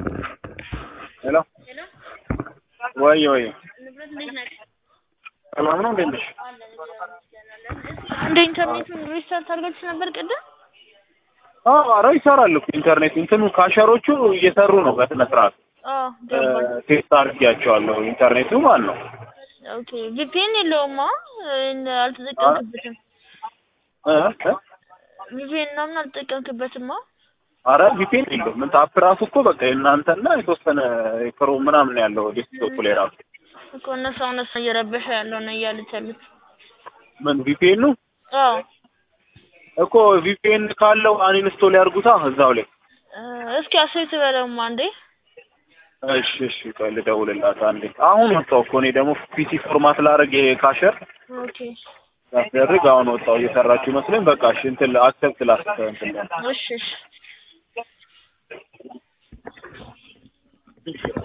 ሄሎ ሄሎ ወይ ወይ ንብረት እንዴት ነህ? ሰላም ነው እንዴት ነሽ? አለን እግዚአብሔር ይመስገን። እንደ ኢንተርኔቱን ሪስታርት አድርጋችሁ ነበር ቅድም? አዎ ኧረ ይሰራል እኮ ኢንተርኔት እንትኑ ካሸሮቹ እየሰሩ ነው በስነ ስርዓት አዎ ገባኝ። ቴስት አድርጌያቸዋለሁ ኢንተርኔቱ ማለት ነው ኦኬ ቪፒኤን የለውማ አልተጠቀምክበትም። እ እ ቪፒኤን ምናምን አልተጠቀምክበትማ። አረ ቪፒኤን የለውም ምን አፕ ራሱ እኮ በቃ የእናንተና የተወሰነ ክሮ ምናምን ያለው ዴስክቶፕ ላይ ራሱ እኮ እነሱ አሁን እሱ እየረበሸ ያለው ነው እያሉት ያሉት። ምን ቪፒኤን ነው አዎ እኮ ቪፒኤን ካለው አንኢንስቶል ያርጉታ እዛው ላይ እ እስኪ አሴት በለውማ እንዴ። እሺ እሺ ቆይ ልደውልላት አንዴ አሁን ወጣሁ እኮ እኔ ደግሞ ፒሲ ፎርማት ላደርግ ይሄ ካሸር ኦኬ ያስደርግ አሁን ወጣሁ እየሰራችሁ ይመስለኝ በቃ እሺ እንትን አክሰፕት ላስ እንትን እሺ እሺ